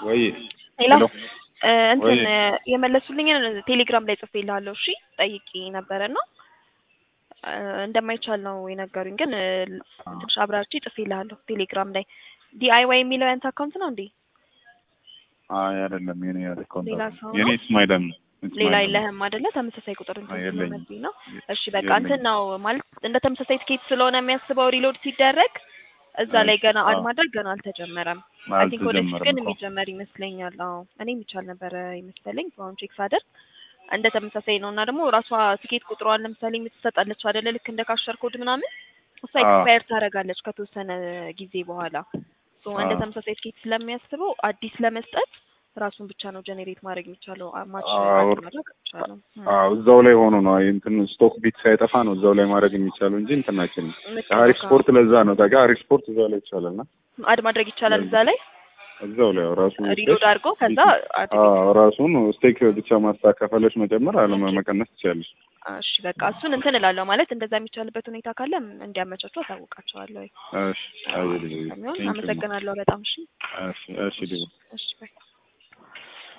ወይ ሌላ ሄሎ እ እንትን ወይ የመለሱልኝን ቴሌግራም ላይ ጽፌልሃለሁ። እሺ ጠይቄ ነበረና እ እንደማይቻል ነው የነገሩኝ። ግን እ ትንሽ አብራርቼ ጽፌልሃለሁ ቴሌግራም ላይ። ዲአይዋይ የሚለው ያንተ አካውንት ነው እንዴ? አይ አይደለም የኔ አካውንት ሌላ አይደለም። ሰው የኔ ነው? ስማይለን ነው ሌላ ስማይለን ነው። የለህም አይደለ? ተመሳሳይ ቁጥር እንትን አይ የለኝም ስለሆነብኝ ነው። የ- እሺ በቃ እንትን የለኝም። ነው ማለት እንደ ተመሳሳይ ትኬት ስለሆነ የሚያስበው ሪሎድ ሲደረግ እዛ ላይ እሺ ገና አድ አዎ ማድረግ ገና አልተጀመረም። አይ ቲንክ ወደፊት አልተጀመረም ግን እኮ የሚጀመር ይመስለኛል። አዎ እኔ የሚቻል ነበረ ይመስለኝ አሁን ቼክ ሳደርግ እንደ ተመሳሳይ ነው እና ደግሞ ራሷ ትኬት ቁጥሯን ለምሳሌ የምትሰጣለች አይደለ? ልክ እንደ ካሸር ኮድ ምናምን እሷ አዎ ኤክስፓየር ታደርጋለች ከተወሰነ ጊዜ በኋላ ሶ እንደ አዎ ተመሳሳይ ትኬት ስለሚያስበው አዲስ ለመስጠት ራሱን ብቻ ነው ጀኔሬት ማድረግ የሚቻለው አ- ማች አዎ አድ ማድረግ አይቻልም። እም። አዎ እዛው ላይ ሆኖ ነው አይ እንትን ስቶክ ቢት ሳይጠፋ ነው እዛው ላይ ማድረግ የሚቻለው እንጂ እንትናችን ልክ ነው አሪፍ ካ ስፖርት ለዛ ነው ታውቃ አሪፍ ስፖርት እዛው ላይ ይቻላል እና አድ ማድረግ ይቻላል እዛ ለዛ ላይ እዛው ላይ ራሱ ስቴክ ሪሎድ አድርጎ ከዛ ቢት አድ አዎ ቤት ራሱን ስቴክ ብቻ ማስተካከለች መጨመር አለመ ኦኬ መቀነስ ትችላለች። እሺ በቃ እሱን እንትን እላለሁ ማለት እንደዛ የሚቻልበት ሁኔታ ካለ እንዲያመቻቹ አሳውቃቸዋለሁ። እሺ አይ አዎ ልጅ ከሚሆን ቴንክ ዩ አመሰግናለሁ በጣም እሺ እሺ እሺ ዲቦ እሺ ባይ